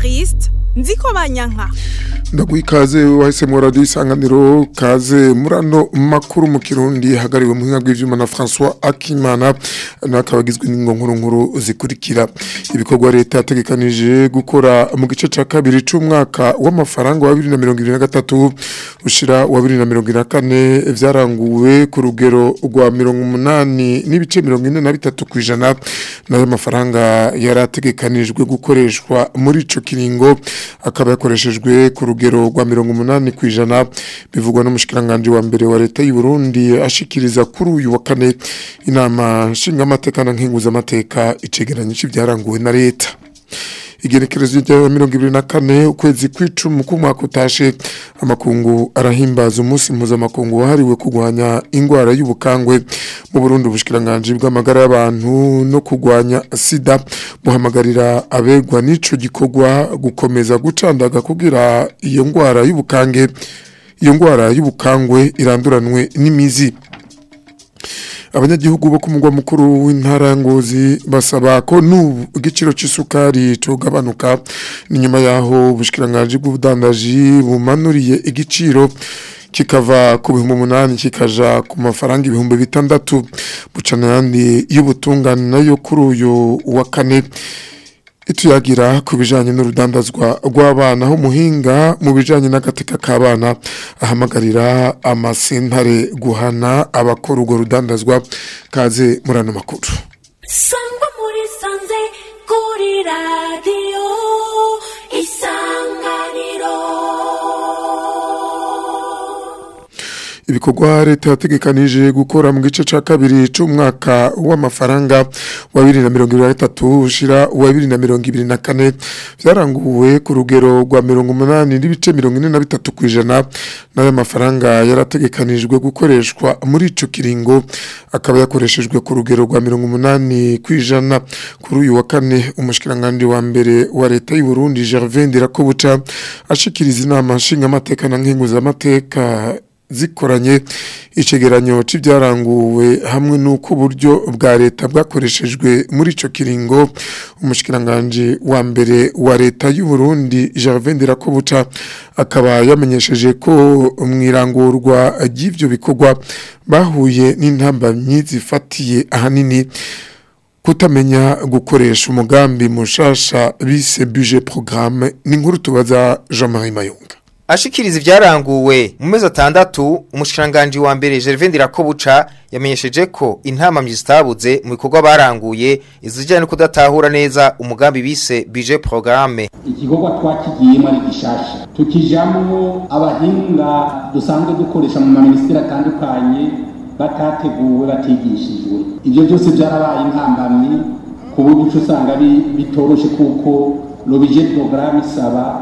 Evariste nziko banyanka ndaguha ikaze wahisemo radiyo isanganiro kaze muri ano makuru mu kirundi hagariwe mu buhinga bw'ibyuma na francois akimana n'akaba agizwe nkuru nkuru zikurikira ibikorwa leta yategekanije gukora mu gice cya kabiri cy'umwaka w'amafaranga wa bibiri na mirongo irindwi na gatatu ushyira wa bibiri na mirongo irindwi na kane byaranguwe ku rugero rwa mirongo umunani n'ibice mirongo ine na bitatu ku ijana n'ayo mafaranga yari ategekanijwe gukoreshwa muri icyo kiringo akaba yakoreshejwe ku rugero rwa mirongo umunani ku ijana bivugwa n'umushikiranganji wa mbere wa leta y'u Burundi ashikiriza kuri uyu wa kane inama nshingamateka na nkenguzamateka icegeranyo c'ivyaranguwe na leta igenekerezo rya mirongo ibiri na kane ukwezi kw'icumi k'umwaka utashe amakungu arahimbaza umunsi mpuzamakungu wahariwe kurwanya indwara y'ubukangwe mu burundi ubushikiranganji bw'amagara y'abantu no kurwanya sida buhamagarira abegwa n'ico gikorwa gukomeza gucandaga kugira iyo ndwara y'ubukange iyo ndwara y'ubukangwe iranduranwe n'imizi abanyagihugu bo ku mugwa mukuru w'intara ngozi basaba ko n'ubu igiciro cy'isukari cogabanuka ni nyuma yaho ubushikiranganje bw'ubudandaji bumanuriye igiciro kikava ku bihumbi umunani kikaja ku mafaranga ibihumbi bitandatu bucana yandi y'ubutungane nayo kuri uyu wa kane ituyagira ku bijanye n'urudandazwa rw'abana aho muhinga mu bijanye n'agateka k'abana ahamagarira amasentare guhana abakora urwo rudandazwa kaze muri ano makuru sangwa muri sanze kuri radiyo isanganiro ibikorwa leta yategekanije gukora mu gice cya kabiri cy'umwaka w'amafaranga wa bibiri na mirongo ibiri na gatatu ushira uwa bibiri na mirongo ibiri na kane byaranguwe ku rugero rwa mirongo umunani n'ibice mirongo ine na bitatu ku ijana n'ayo mafaranga yarategekanijwe gukoreshwa muri icyo kiringo akaba yakoreshejwe ku rugero rwa mirongo umunani ku ijana kuri uyu wa kane umushikiranganji wa mbere wa leta y'u Burundi Gervais Ndirakobuca ashikiriza inama nshingamateka na nkenguzamateka zikoranye icegeranyo c'ivyaranguwe hamwe n'uko uburyo bwa leta bwakoreshejwe muri ico kiringo umushikiranganje wa mbere wa leta y'u Burundi Gervais Ndirakobuca akaba yamenyesheje ko mwirangurwa ry'ivyo bikorwa bahuye n'intambamyi zifatiye ahanini kutamenya gukoresha umugambi mushasha bise budget programme ni nkuru tubaza Jean-Marie Mayunga ashikiriza ivyaranguwe mu mezi atandatu umushikiranganji wa mbere Gervais Ndirakobuca yamenyesheje ko intamamyi zitabuze mu bikorwa baranguye izijyanye no kudatahura neza umugambi bise budget programme igikorwa twakigiyemo ari gishasha tukijamwo abahinga dusanzwe dukoresha mu maminisitiri atandukanye batateguwe batigishijwe ibyo byose byarabaye intambamyi ku buryo uca usanga bitoroshe kuko robije porogaramu isaba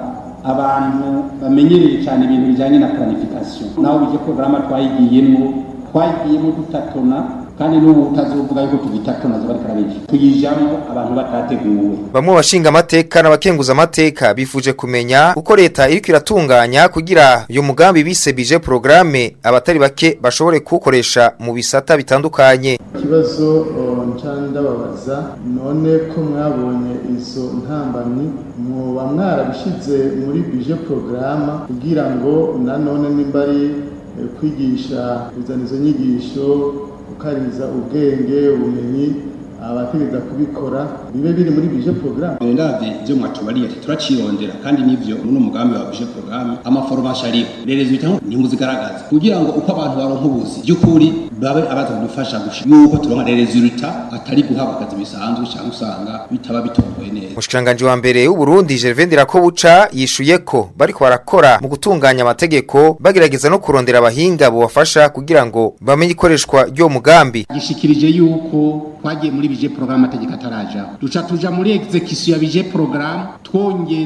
abantu bamenyereye cyane ibintu bijyanye na planification naho bije porogaramu twayigiyemo twayigiyemo dutatona kandi n'ubu utazovuga yuko tugitatona zo bariko arabica tuyijamo abantu batateguwe bamwe bashinga amateka n'abakenguza amateka bifuje kumenya uko leta iriko iratunganya kugira uyu mugambi bise bije programme abatari bake bashobore kuwukoresha mu bisata bitandukanye ikibazo ndababaza none ko mwabonye izo ntambamyi muba mwarabishize muri bije porogaramu kugira ngo nanone nimba ari kwigisha kuzana izo nyigisho gukariza ubwenge ubumenyi abategeza kubikora bibe biri muri bije programme ndavye ivyo mwatubariye ati turacirondera kandi nivyo muri umugambi wa bije programme amaforomation ariho rero zitaho ntimuzigaragaza kugira ngo uko abantu baronka ubuzi by'ukuri babe abaza kudufasha gushika yuko turonka resultat atari guhabwa akazi bisanzwe cyangwa usanga bitaba bitongoye neza umushikiranganje wa mbere w'u Burundi Gervais Ndirakobuca yishuye ko bariko barakora mu gutunganya amategeko bagerageza no kurondera abahinga bubafasha kugira ngo bamenye ikoreshwa ry'uwo mugambi gishikirije yuko twagiye muri bije programme ategeka ataraja duca tuja muri execution ya bije programme twongera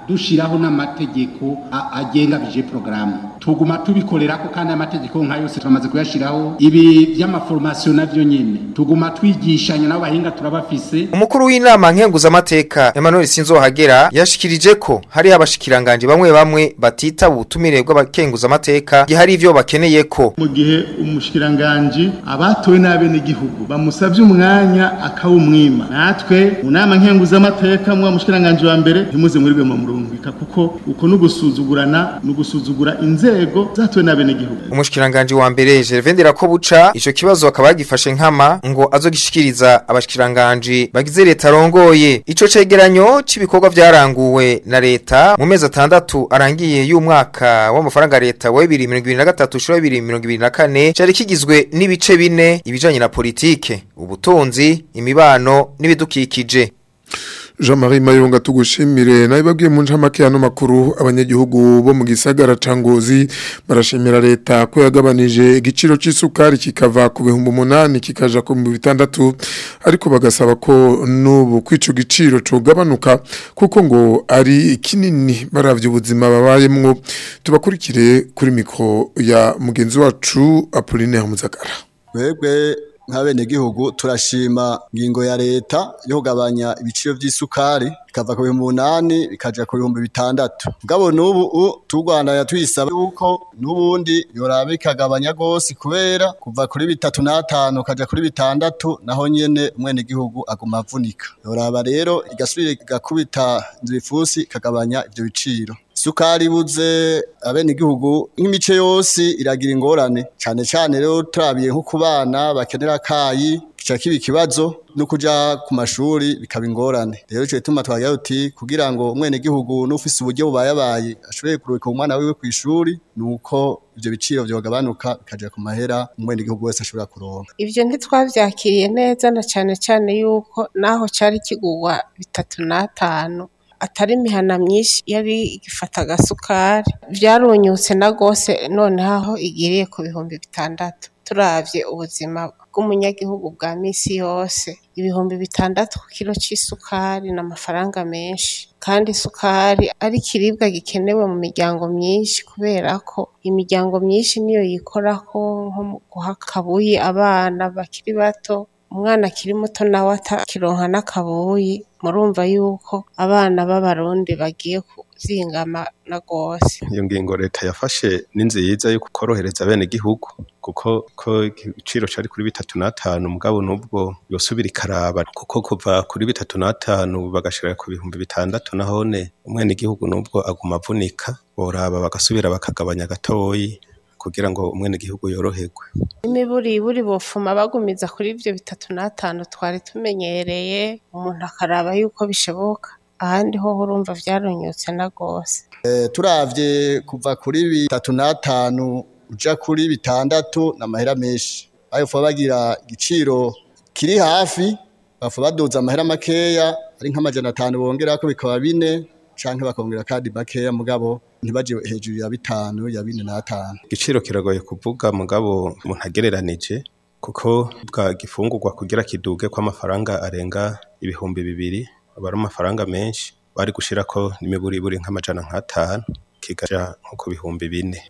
dushiraho n'amategeko a- agenga bije programme tuguma tubikorerako kandi amategeko nka yose turamaze kuyashiraho ibi vy'amaformation navyo nyene tuguma twigishanya n'abo bahinga turabafise Umukuru w'inama nkenguzamateka Emmanuel Sinzohagera yashikirije ko hari abashikiranganje bamwe bamwe batita ubutumire bw'abakenguzamateka gihari ivyo bakeneye ko mu gihe umushikiranganji abatowe n'abenegihugu bamusavye umwanya akawumwima natwe mu nama nkenguzamateka mwa mushikiranganji wa mbere ntimuze murirwe mu murungika kuko uko n'ugusuzugurana n'ugusuzugura inzego zatowe n'abenegihugu Umushikiranganje wa mbere Gervais Ndirakobuca ico kibazo akaba yagifashe nkama ngo azogishikiriza abashikiranganje bagize leta rongoye ico cegeranyo c'ibikorwa vyaranguwe na leta mu mezi atandatu arangiye y'umwaka w'amafaranga leta wa 2023 ushuro 2024 cari kigizwe n'ibice bine ibijanye na politike ubutunzi imibano n'ibidukikije Jean-Marie Mayonga tugushimire nawe babwiye mu ncamake y'ano makuru abanyagihugu bo mu gisagara ca Ngozi barashimira leta ko yagabanije igiciro c'isukari kikava ku bihumbi umunani kikaja ku bihumbi bitandatu ariko bagasaba ko n'ubu kwico giciro cogabanuka kuko ngo ari kinini baravye ubuzima babayemwo tubakurikire kuri mikro ya mugenzi wacu Apollinaire Muzagara Twebwe nk'abenegihugu turashima ngingo ya leta yo kugabanya ibiciro vy'isukari bikava ku bihumbi umunani bikaja ku bihumbi bitandatu mugabo n'ubu u- turwandanya tuyisaba yuko n'ubundi yoraba ikagabanya gose kubera kuva kuri bitatu n'atanu kaja kuri bitandatu naho nyene umwenegihugu aguma avunika yoraba rero igasubira igakubita inzirifusi ikagabanya ivyo biciro isukari ibuze abenegihugu nk'imice yose iragira ingorane cane cane rero turabiye nko ku bana bakenera akayi kica kiba ikibazo no kuja ku mashuri bikaba ingorane rero ico gituma twagira uti kugira ngo umwenegihugu n'ufise uburyo bubayabaye ashobore kuruhuka umwana wiwe kw'ishuri nuko ivyo biciro vyogabanuka bikaja ku mahera umwenegihugu wese ashobora kuronka ivyo ntitwavyakiriye neza na cane cane yuko naho cari kigurwa bitatu n'atanu atari imihana myinshi yari igifata agasukari vyarunyutse na gose noneho aho igiriye ku bihumbi bitandatu turavye ubuzima bw'umunyagihugu bwa misi yose ibihumbi bitandatu ku kiro c'isukari ni amafaranga menshi kandi isukari ari ikiribwa gikenewe mu miryango myinshi kubera ko imiryango myinshi niyo yikorako nko mu guha akabuyi abana bakiri bato umwana akiri muto nawe atakironka n'akabuyi murumva yuko abana b'abarundi bagiye kuzingama na gose iyo ngingo leta yafashe ni nziza yo korohereza bene gihugu kuko ko igiciro cari kuri bitatu n'atanu mugabo nubwo yosubira ikaraba kuko kuva kuri bitatu n'atanu bagashira ku bihumbi bitandatu nahone umwene gihugu nubwo aguma avunika boraba bagasubira bakagabanya gatoyi kugira ngo umwene gihugu yoroherwe imiburiburi bofuma bagumiza kuri ivyo bitatu n'atanu twari tumenyereye umuntu akaraba yuko bishoboka ahandi ho urumva vyarunyutse na gose Eh, turavye kuva kuri bitatu n'atanu uja kuri bitandatu n'amahera menshi ayo fa bagira igiciro kiri hafi bafa baduza amahera makeya ari nk'amajana atanu bongerako bikaba bine canke bakongera kandi makeya mugabo ntibaje hejuru ya bitanu ya bine n'atanu igiciro kiragoye kuvuga mugabo umuntu agereranije kuko bwa gifungurwa kugira kiduge ko amafaranga arenga ibihumbi bibiri aba ari amafaranga menshi bari gushirako n'imiburiburi nk'amajana nk'atanu kigaja nko ku bihumbi bine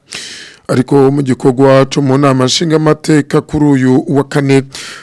ariko mu gikorwa cyo mu nama nshingamateka kuri uyu wa kane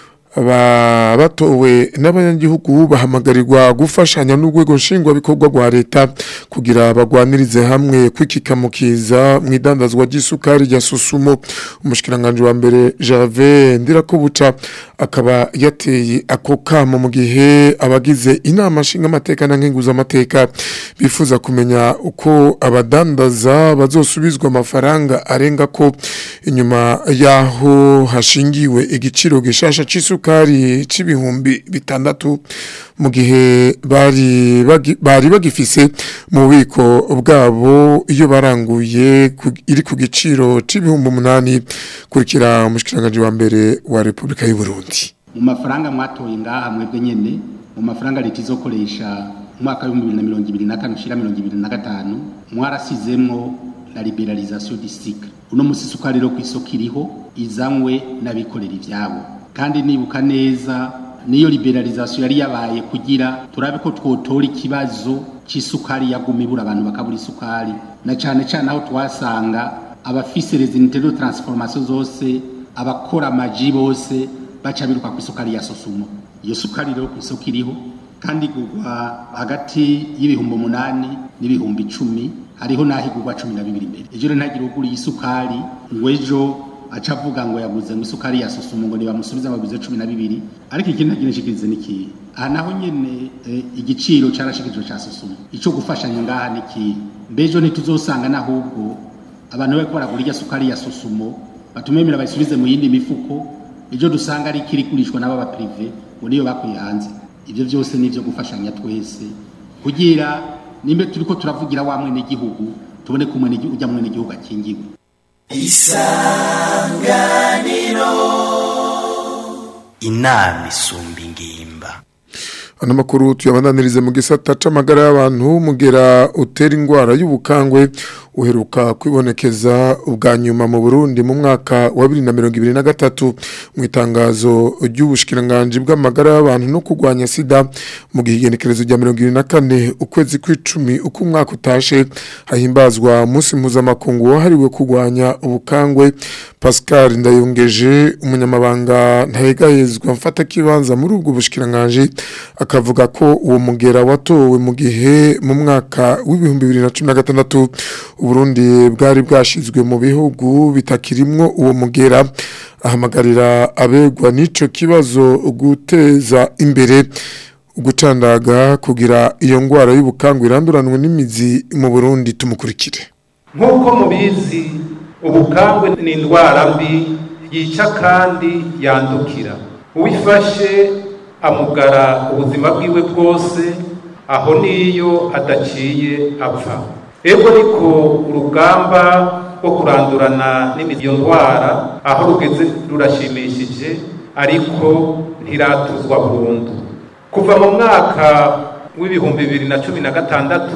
aba batowe n'abanyagihugu bahamagarirwa gufashanya n'urwego nshingwabikorwa rwa leta kugira bagwanirize hamwe kwikikamukiza mu idandazwa ry'isukari rya susumo umushikiranganje wa mbere Jave Ndirakobuca akaba yateye ako kamo mu gihe abagize inama nshingamateka na nkenguzamateka bifuza kumenya uko abadandaza bazosubizwa amafaranga arenga ko inyuma yaho hashingiwe igiciro gishasha c'isukari c'ibihumbi bitandatu mu gihe bari bagi- bari bagifise mu bubiko bwabo iyo baranguye ku- iri ku giciro c'ibihumbi umunani kurikira umushikiranganje wa mbere wa Republika y'u Burundi mu mafaranga mwatoye ngaha mwebwe nyene mu mafaranga leta izokoresha umwaka w'ibihumbi bibiri na mirongo ibiri na kane ushira mirongo ibiri na gatanu mwarasizemwo la liberalisation du cycle uno musi isukari rero kw'isoko iriho izanywe n'abikorera ivyabo kandi nibuka neza niyo liberalisation yari yabaye kugira turabe ko twotora ikibazo c'isukari yaguma ibura abantu bakabura isukari na cane cane aho twasanga abafise les unités de transformation zose abakora amaji bose baca biruka ku isukari ya sosumo iyo sukari rero ku isoko iriho kandi igurwa hagati y'ibihumbi umunani n'ibihumbi icumi hariho n'aho igurwa cumi na bibiri imbere ejo rero ntagire uguriye isukari ngo ejo aca avuga ngo yaguze ngo isukari ya sosumo ngo nibamusubize baguze cumi na bibiri ariko ikindi ntagira nshikirize n'ikihe aha naho nyene eh, igiciro carashikirijwe ca sosumo ico gufashanya ngaha n'ikihe mbejo ntituzosanga n'ahubwo abantu bariko baragura irya sukari ya sosumo batumemera bayisubize mu yindi mifuko ejo dusanga ari ikiri kurishwa n'ababa prive ngo niyo bakuye hanze ivyo vyose nivyo gufashanya twese kugira nimbe turiko turavugira wa mwene gihugu tubone ko mwene gihugu mwene gihugu akingiwe inama isumba ingimba ano makuru tuyabandanirize mu gisata c'amagara y'abantu mugera utera ingwara y'ubukangwe uheruka kwibonekeza ubwa nyuma mu Burundi mu mwaka wa 2023 mu itangazo ry'ubushikiranganje bw'amagara y'abantu no kugwanya sida mu gihe igenekerezo rya 24 ukwezi kw'icumi uko umwaka utashe hahimbazwa umunsi mpuzamakungu wahariwe kugwanya ubukangwe Pascal Ndayongeje umunyamabanga ntayegayezwa mfata kibanza muri ubwo bushikiranganje akavuga ko uwo mugera watowe mu gihe mu mwaka w'ibihumbi bibiri na cumi na gatandatu uburundi bwari bwashizwe mu bihugu bitakirimwo uwo mugera ahamagarira abegwa n'ico kibazo guteza imbere gucandaga kugira iyo ngwara y'ubukangu iranduranwe n'imizi mu burundi tumukurikire nk'uko mubizi ubukangwe ni indwara mbi yica kandi yandukira uwifashe amugara ubuzima bwiwe bwose aho niyo adaciye apfa ego niko urugamba rwo kurandurana n'imiyo ndwara aho rugeze rurashimishije ariko ntiratuzwa burundu kuva mu mwaka w'ibihumbi bibiri na cumi na gatandatu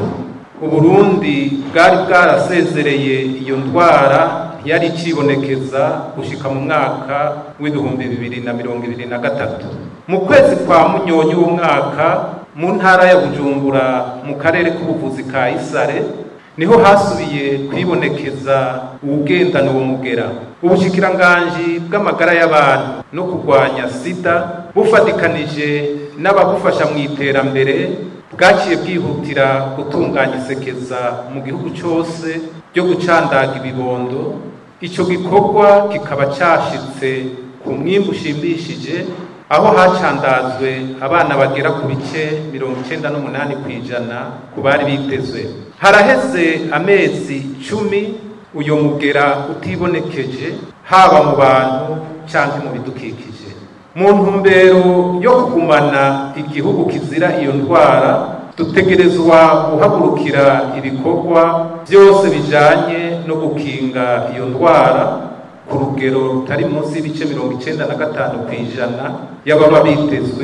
uburundi bwari bwarasezereye iyo ndwara yari ikibonekeza gushika mu mwaka w'ibihumbi bibiri na mirongo ibiri na gatatu mu kwezi kwa munyonyi w'umwaka mu ntara ya bujumbura mu karere k'ubuvuzi ka isare niho hasubiye kwibonekeza uwugendana uwo mugera ubushikiranganji bw'amagara y'abantu no kurwanya sida bufatikanije n'ababufasha mu iterambere bwaciye bwihutira gutunganya isekeza mu gihugu cyose ryo gucandaga ibibondo icyo gikorwa kikaba cyashitse ku mwimbu ushimishije aho hacandazwe abana bagera ku bice mirongo icyenda n'umunani ku ijana ku bari bitezwe haraheze amezi cumi uyu mugera utibonekeje haba mu bantu cyangwa mu bidukikije mu ntumbero yo kugumana igihugu kizira iyo ndwara dutegerezwa guhagurukira ibikorwa byose bijanye no gukinga iyo ndwara ku rugero rutari munsi y'ibice mirongo icyenda na gatanu ku ijana y'ababa bitezwe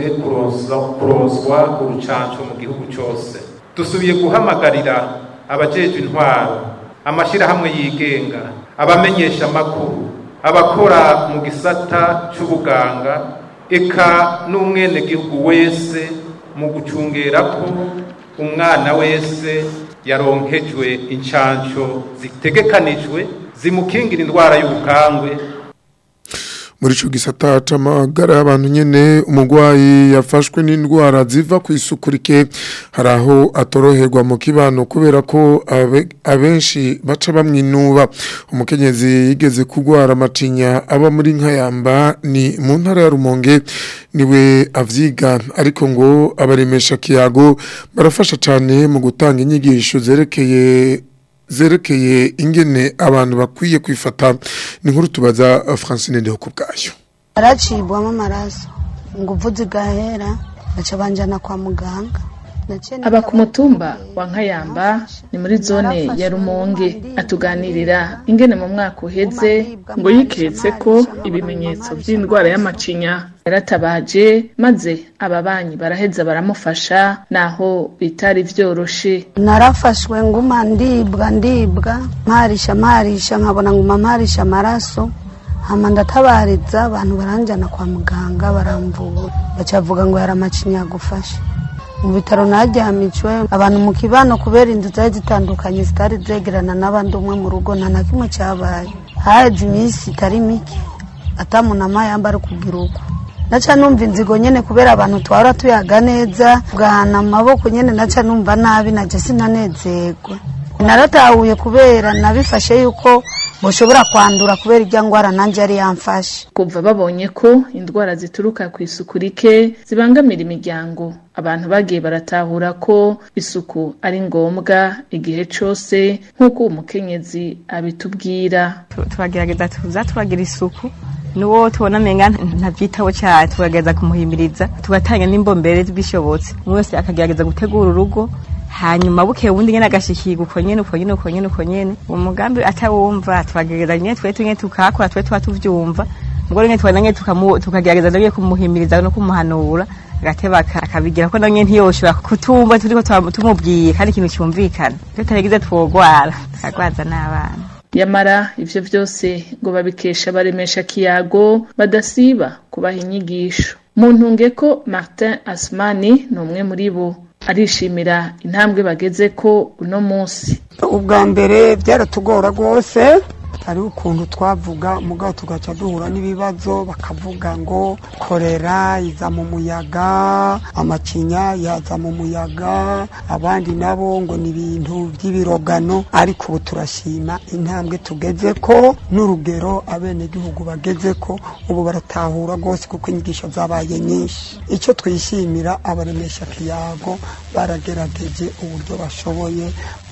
kuronswa urucanco mu gihugu cyose dusubiye guhamagarira abajejwe intwaro amashyirahamwe yigenga abamenyesha amakuru abakora mu gisata cy'ubuganga eka n'umwenegihugu wese mu gucungera ko umwana wese yaronkejwe incanco zitegekanijwe zimukingira indwara y'ubukangwe muri ico gisata c'amagara y'abantu nyene umugwayi yafashwe n'indwara ziva ku isuku rike hari aho atoroherwa mu kibano kubera ko abe- abenshi baca bamwinuba umukenyezi yigeze kugwara amacinya aba muri nkayamba ni mu ntara ya rumonge niwe avyiga ariko ngo abaremesha kiyago barafasha cane mu gutanga inyigisho zerekeye zerekeye ingene abantu bakwiye kwifata ni nkuru tubaza Francine Ndeho kubwayo aracibwamo amaraso nguvu zigahera baca banjana kwa muganga aba ku mutumba wa nkayamba ni muri zone ya rumonge atuganirira ingene mu mwaka uheze ngo yiketse ko ibimenyetso by'indwara y'amacinya yaratabaje maze ababanyi baraheza baramufasha naho bitari vyoroshe narafashwe nguma ndibwa ndibwa mparisha mparisha nkabona nguma mparisha amaraso hama ndatabariza abantu baranjyana kwa muganga baramvura bacavuga ngo yari amacinya yagufashe mu bitaro naryamicwe abantu mu kibano kubera inzu zari zitandukanye zitari zegerana n'abandi umwe mu rugo nta na kimwe cyabaye haheze iminsi itari mike atamunama yambara kugira uko naca numva inzigo nyene kubera abantu twahora tuyaga neza tugahana amaboko nyene naca numva nabi naje sinanezerwa naratahuye kubera nabifashe yuko mushobora kwandura kubera irya ngwara nanjye yari yamfashe kuva babonye ko indwara zituruka ku isuku rike zibangamira imiryango abantu bagiye baratahura ko isuku ari ngombwa igihe cyose nk'uko uwo mukenyezi abitubwira turagerageza tuza turagira isuku n'uwo tubona amenga ntabyitaho cyane tugerageza kumuhimiriza tugatanga n'imbombere bishobotse umwe wese akagerageza gutegura urugo hanyuma bukeye ubundi nyene agashikirwa uko nyene uko nyene uko nyene uko nyene uwo mugambi atawumva turagerageza nyene twe tunyene tukakora twe tuba tuvyumva mugore nyene tubona nyene tukagerageza nawe kumuhimiriza no kumuhanura agateba akabigira ko nawe ntiyoshobora kutumva turiko tumubwiye kandi ikintu cyumvikana tutaregize twogwara tukagwaza n'abana yamara ivyo vyose ngo babikesha baremesha kiyago badasiba kubaha inyigisho mu ntunge ko martin asmani ni umwe muri bo arishimira intambwe bageze ko uno munsi ubwa mbere byaratugora rwose hariho ukuntu twavuga mugabo tugaca duhura n'ibibazo bakavuga ngo korera iza mu muyaga amacinya yaza mu muyaga abandi nabo ngo ni ibintu by'ibirogano ariko ubu turashima intambwe tugeze ko n'urugero abenegihugu bageze ko ubu baratahura rwose kuko inyigisho zabaye nyinshi icyo twishimira abaremesha kiyago baragerageje uburyo bashoboye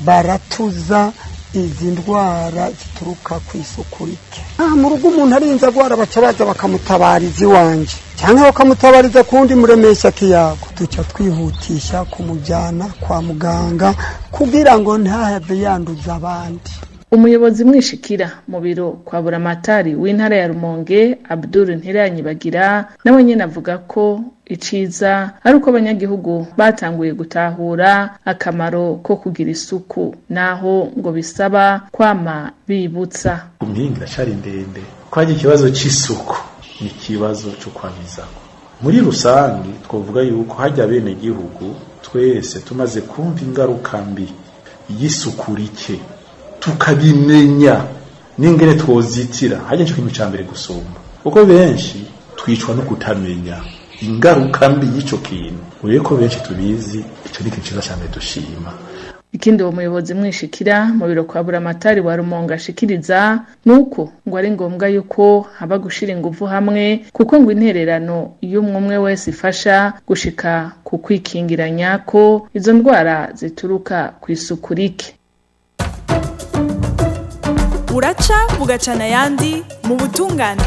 baratuza izi ndwara zituruka ku isuku rike aha mu rugo umuntu arinze agwara baca baza bakamutabariza iwanjye cyangwa bakamutabariza ku wundi muremesha kiyago duca twihutisha kumujyana kwa muganga kugira ngo ntahave yanduza abandi umuyobozi mwishikira mu biro kwa buramatari w'intara ya rumonge abdul ntiranyibagira nawe nyine avuga ko iciza ari uko abanyagihugu batanguye gutahura akamaro ko kugira isuku naho ngo bisaba kwama bibutsa impinga iracari ndende ko hari ikibazo c'isuku ni ikibazo co kwamizako muri rusange twavuga yuko hajya bene gihugu twese tumaze kumva ingaruka mbi y'isuku rike tukabimenya n'ingene twozitira hajya cyo kintu ca mbere gusumba kuko benshi twicwa no kutamenya ingaruka mbi y'ico kintu urebe ko benshi tubizi ico ni ikintu ciza cane dushima ikindi uwo muyobozi mwishikira mu biro kwa buramatari wa rumonga ashikiriza nuko ngo ari ngombwa yuko haba gushira ingufu hamwe kuko ngo intererano y'umwe umwe wese ifasha gushika ku kwikingiranya ko izo ndwara zituruka ku isuku rike buraca bugacana ayandi mu butungane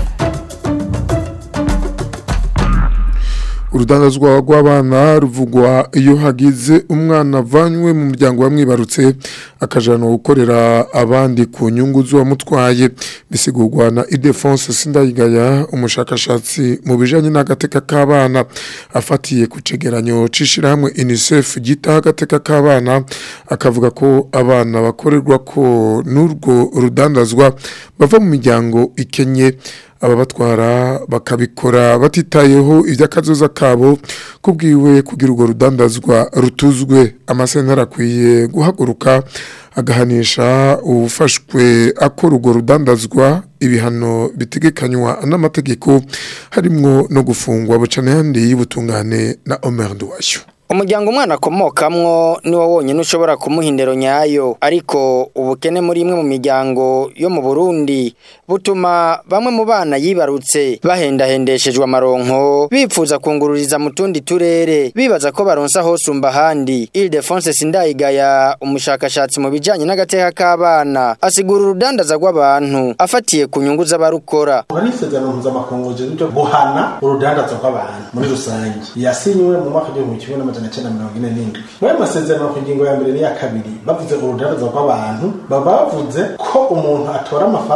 urudandazwa rw'abana ruvugwa iyo hagize umwana avanywe mu muryango wamwibarutse akajana gukorera abandi ku nyungu z'uwamutwaye bisigurwa na idefonse sindayigaya umushakashatsi mu bijanye n'agateka k'abana afatiye ku cegeranyo c'ishirahamwe unicef gitaho agateka k'abana akavuga ko abana bakorerwa ko n'urwo rudandazwa bava mu miryango ikenye ababatwara bakabikora batitayeho iby'akazoza kabo kubwiwe kugira urwo rudandazwa rutuzwe amasentara akwiye guhaguruka agahanisha uwufashwe akora urwo rudandazwa ibihano bitegekanywa n'amategeko harimwo no gufungwa bucana yandi y'ubutungane na Omer Nduwayo umuryango umwana akomokamwo niwo wonyine ushobora kumuha indero nyayo ariko ubukene muri imwe mu miryango yo mu Burundi butuma bamwe mu bana yibarutse bahendahendeshejwe amaronko bipfuza kungururiza mu tundi turere bibaza ko baronsa hosumba ahandi Ildefonse Sindayigaya umushakashatsi mu bijanye n'agateka k'abana asigura urudandaza rw'abantu afatiye ku nyungu z'abarukora hari isezerano mpuzamakungu ryo guhana urudandaza rw'abantu muri rusange yasinywe mu mwaka w'igihumbi kimwe n'amajana cyenda mirongo ine n'indwi muri ayo masezerano ku ngingo ya mbere n'iya kabiri bavuze urudandaza rw'abantu baba bavuze ko umuntu atora amafaranga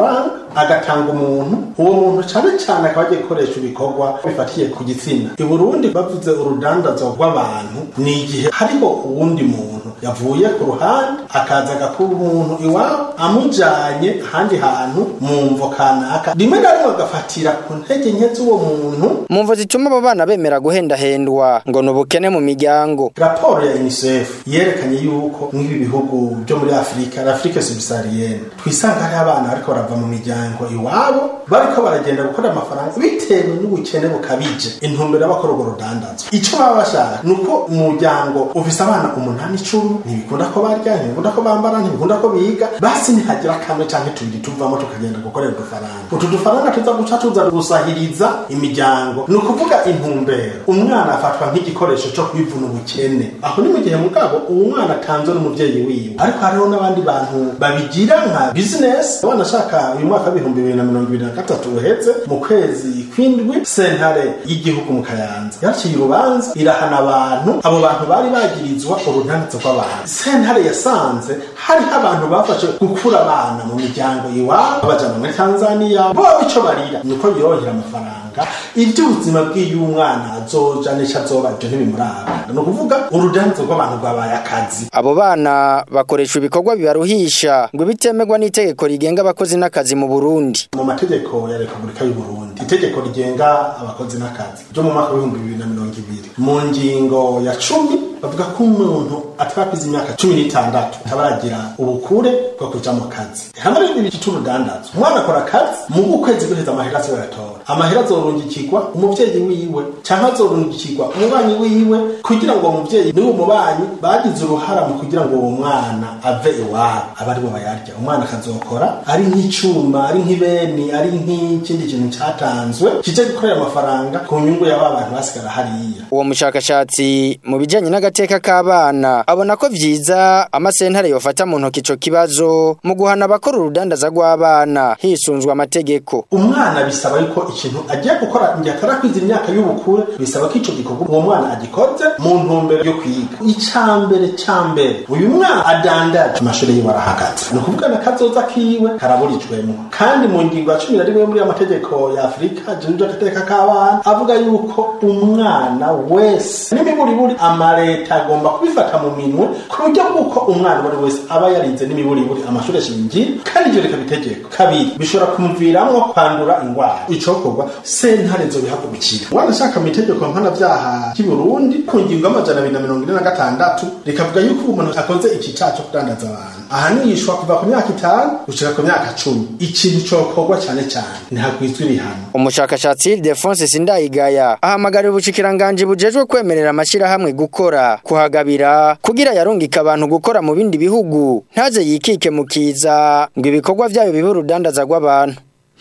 agatanga umuntu uwo muntu cyane cyane akaba agiye gukoresha ibikorwa bifatiye ku gitsina i burundi bavuze urudandazo rw'abantu ni igihe hariho uwundi muntu yavuye ku ruhande akaza agakura umuntu iwabo amujyanye ahandi hantu mu mvo kanaka rimwe na rimwe agafatira ku ntege nke z'uwo muntu mu mvo zituma abo bana bemera guhendahendwa ngo ni ubukene mu miryango raporo ya unicef yerekanye yuko nk'ibi bihugu byo muri afurika afurika subsaharienne twisanga hariho abana bariko barava mu miryango iwabo bariko baragenda gukora amafaranga bitewe n'ubukene bukabije intumbero y'abakora urwo rudandazo icyo baba bashaka ni uko umuryango ufise abana umunani icumi ntibikunda ko barya ntibikunda ko bambara ntibikunda ko biga basi nihagira kamwe canke tubiri tuvamo tukagenda gukorera udufaranga utu dufaranga tuza guca tuza gusahiriza imiryango ni ukuvuga intumbero umwana afatwa nk'igikoresho cyo kwivuna ubukene aho ni mu gihe mugabo uwo mwana atanzwe n'umuvyeyi wiwe ariko hariho n'abandi bantu babigira nka business abana ashaka uyu mwaka w'ibihumbi bibiri na mirongo ibiri na gatatu uheze mu kwezi kw'indwi sentare y'igihugu mu kayanza yaciye urubanza irahana abantu abo bantu bari bagirizwa uruntanitso rw'abantu sentare yasanze hariho abantu bafashe gukura abana mu miryango iwabo bajana muri tanzaniya bo ico barira ni uko yorohera amafaranga iby'ubuzima bw'iyo umwana azoja n'icyo azoba ibyo ntibimuraba ni ukuvuga urudandazo rw'abantu rwabaye akazi abo bana bakoresha ibikorwa bibaruhisha ngo bitemerwa n'itegeko rigenga abakozi n'akazi mu Burundi mu mategeko ya repubulika y'u Burundi itegeko rigenga abakozi n'akazi ryo mu mwaka w'ibihumbi bibiri na mirongo ibiri mu ngingo ya cumi bavuga ko umuntu atarapiza imyaka cumi n'itandatu ataba aragira ubukure bwo kuja mu kazi hamwe n'ibindi bice c'urudandazo umwana akora akazi mu ukwezi guheza amahera asiwe aratora amahera azorungikirwa umuvyeyi wiwe canke azorungikirwa umubanyi wiwe kugira ngo uwo muvyeyi n'uwo mubanyi bagize uruhara mu kugira ngo uwo mwana ave iwabo abe aribo bayarya umwana akazokora ari nk'icuma ari nk'ibeni ari nk'ikindi kintu catanzwe kije gukorera amafaranga ku nyungu y'aba bantu basigara hariya uwo mushakashatsi mu bijanye n'agateka k'abana abona ko vyiza amasentare yofata mu ntoki ico kibazo mu guhana abakora urudandaza rw'abana hisunzwe amategeko umwana bisaba yuko ikintu agiye gukora igihe atarakwiza imyaka y'ubukure bisaba ko ico gikorwa uwo mwana agikoze mu ntumbero yo kwiga icambere cambere uyu mwana adandaje amashuri yiwe arahagaze ni ukuvuga na kazoza kiwe karaburijwemo kandi mu ngingo ya cumi na rimwe muri amategeko ya afurika jenuje agateka k'abana avuga yuko umwana wese n'imiburiburi amaleta agomba kubifata mu minwe ku buryo bw'uko umwana uwo ari wese aba yarinze n'imiburiburi amashuri shingiro kandi ibyo reka bitegeko kabiri bishobora kumuviramwo kwandura ingwara icokorwa sentare zobihagurukira umwana ashaka mu itegeko mpanavyaha ry'i burundi ku ngingo y'amajana abiri na mirongo ine na gatandatu rikavuga yuko umuntu akoze iki caha co kudandaza abantu ahanishwa kuva ku myaka itanu gushika ku myaka cumi ikintu cokorwa cane cane ntihagwizwa ibihano umushakashatsi Defonse Sindayigaya ahamagarira ubushikiranganje bujejwe kwemerera amashirahamwe gukora kuhagabira kugira yarungika abantu gukora mu bindi bihugu ntaze yikike mu kiza ngo ibikorwa vyayo bibe urudandaza rw'abantu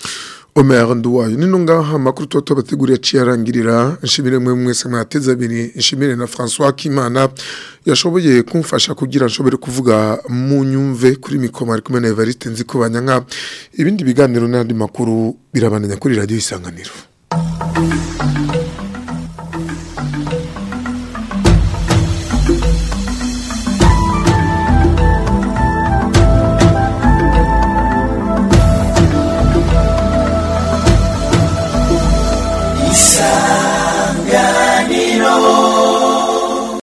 Omer Nduwayo nino ngaha makuru toto bateguriye ciyarangirira nshimire mwe mwese mwateze abiri nshimire na François Kimana yashoboye kumfasha kugira nshobore kuvuga mu nyumve kuri mikoma ari kumwe na Evariste nziko banyanka ibindi biganiro n'andi makuru birabandanya kuri radio isanganiro